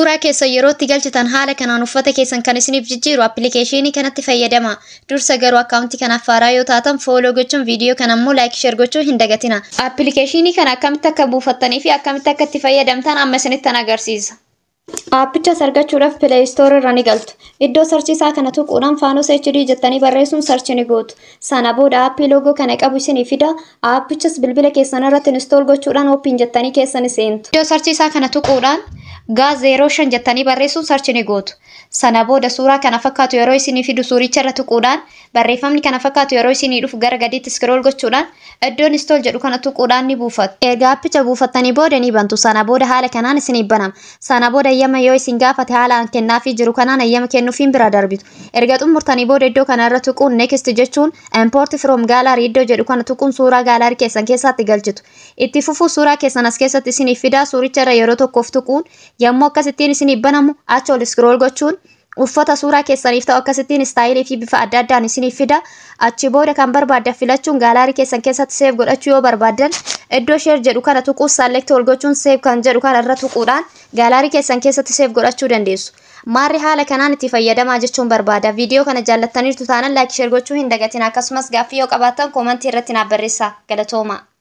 Suuraa keessa yerootti galchitan haala kanaan uffata keessan kan isiniif jijjiiru appilikeeshinii kanatti fayyadama. Dursa garuu akkaawuntii kanaaf faaraa yoo taatan fooloo gochuun viidiyoo kana immoo laayik sheer gochuu hin dagatina. Appilikeeshinii kana akkamitti akka buufattanii fi akkamitti akka itti fayyadamtan amma isinittan agarsiisa. Aappichas argachuudhaaf Play Store irra ni galtu. Iddoo sarchiisaa kana tuquudhaan Faanos HD jettanii barreessuun sarchi ni gootu. Sana booda aappii loogoo kana qabu isinii fida. Aappichas bilbila keessan irratti install gochuudhaan ooppiin jettanii keessa ni seentu. Iddoo sarchiisaa kana tuquudhaan gaa zeeroo shan jettanii barreessuun sarchi ni gootu. Sana booda suuraa kana fakkaatu yeroo isinii fidu suuricha irra tuquudhaan barreeffamni kana fakkaatu yeroo isinii dhufu gara gadiitti scroll gochuudhaan iddoon install jedhu kana tuquudhaan ni buufatu. Erga aappicha buufattanii booda ni bantu. Sana booda haala kanaan isinii banama. Sana booda ayyama yoo isin gaafate haalaan kennaafii jiru kanaan ayyama kennuufiin bira darbitu. Erga xumurtanii booda iddoo kana irra tuquun next jechuun import from gallery iddoo jedhu kana tuquun suuraa gaalarii keessan keessatti galchitu. Itti fufuu suuraa keessan as keessatti isiniif fidaa suuricha irra yeroo tokkoof tuquun yommuu akkasittiin isiniif banamu achi ol scroll gochuun uffata suuraa keessaniif ta'u akkasittiin istaayilii fi bifa adda addaan isiniif fida achi booda kan barbaaddan filachuun gaalarii keessan keessatti seef godhachuu yoo barbaaddan iddoo sheer jedhu kana tuquu saalekti ol gochuun seef kan jedhu kana irra tuquudhaan gaalarii keessan keessatti seef godhachuu dandeessu. Maarri haala kanaan itti fayyadamaa jechuun barbaada. Viidiyoo kana jaallattaniirtu taanaan laayik sheer gochuu hin dagatin akkasumas gaaffii yoo qabaattan koomantii irratti naaf barreessaa. Galatooma.